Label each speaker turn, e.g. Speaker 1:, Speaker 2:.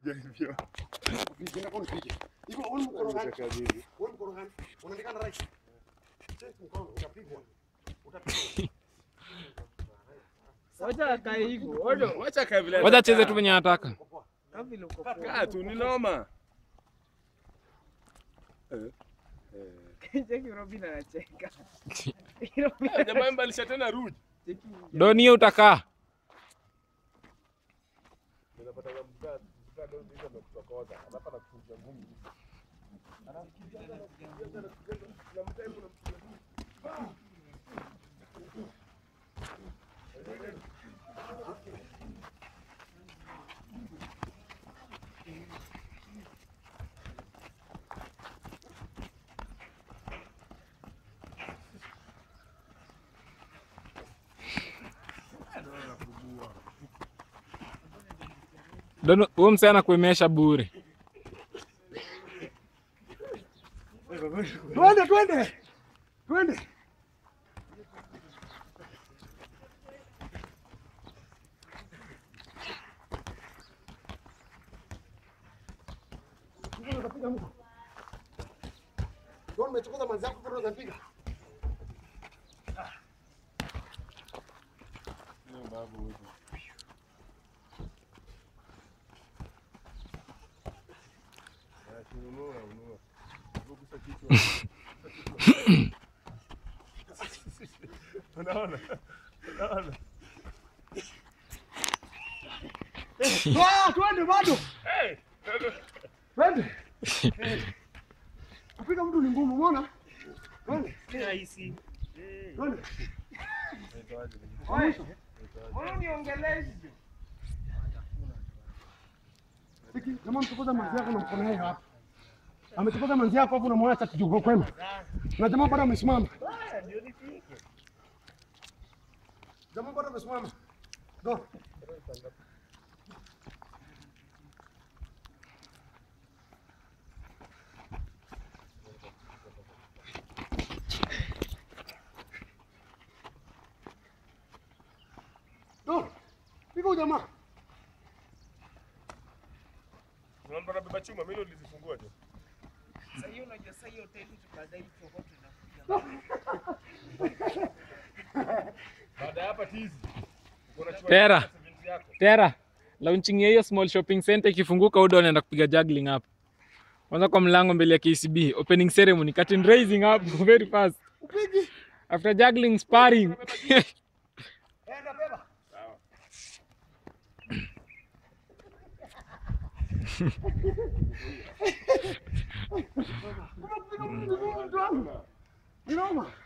Speaker 1: Jaribio.
Speaker 2: Vijana kwa nipige. Hivyo wewe mkono gani?
Speaker 1: Unataka nini?
Speaker 2: Wewe mkono gani? Unaandika na right. Check mkono utapigwa. Utapigwa.
Speaker 3: Wacha akae hivyo. Odo.
Speaker 1: Wacha kae vile.
Speaker 4: Wacha acheze tu
Speaker 1: anataka.
Speaker 4: venye anataka.
Speaker 3: Kama vile uko poa.
Speaker 1: Kaa tu ni noma. Eh. Eh.
Speaker 3: Cheki Robin anacheka.
Speaker 1: Ah, Jamaa mbalisha tena Ruj.
Speaker 3: Cheki.
Speaker 4: Doni hiyo utakaa.
Speaker 1: Unapata kama mkaa mkaa ndio ndio amekutokoza. Alafu anakufunja ngumi.
Speaker 4: Doni huyo msee anakuemesha bure.
Speaker 2: Twende twende. Twende. Ndio nimechokoza manzi yako kwa unapiga.
Speaker 1: Ndio babu huyo. Ah, kununua, ununua. Kugusa kichwa. Unaona? Unaona?
Speaker 2: Ah, twende bado.
Speaker 1: Hey!
Speaker 2: Twende. Kupiga mtu ni ngumu, umeona? Twende.
Speaker 3: Rahisi.
Speaker 2: Twende.
Speaker 1: Inaitwaje?
Speaker 2: Mwisho.
Speaker 3: Mbona uniongelezi?
Speaker 2: Siki, jamaa mchokoza manzi yako na mkono yake hapa. Amechokoza manzi yako hapo unamwacha kijugo kwema. Na jamaa bado amesimama.
Speaker 3: Ndio nipige.
Speaker 2: Jamaa bado amesimama. Ndio. Ndio. Piga huyu jamaa.
Speaker 1: Unaona bado beba chuma, mimi ndo nilizifungua tu.
Speaker 3: Sasa hiyo unajua sasa hiyo hoteli tukadai tuko tunakuja.
Speaker 1: Baada ya hapa tizi. Uko na chuma
Speaker 4: Tera.
Speaker 1: ya 70 yako.
Speaker 4: Tera, launching ya hiyo small shopping center ikifunguka, Udo anaenda kupiga juggling hapo. Kwanza kwa mlango mbele ya KCB, opening ceremony, curtain raising hapo very fast.
Speaker 2: Upigi.
Speaker 4: After juggling sparring.
Speaker 2: Enda beba. Unapiga mtu ni ngumu mtu wangu. Ni noma.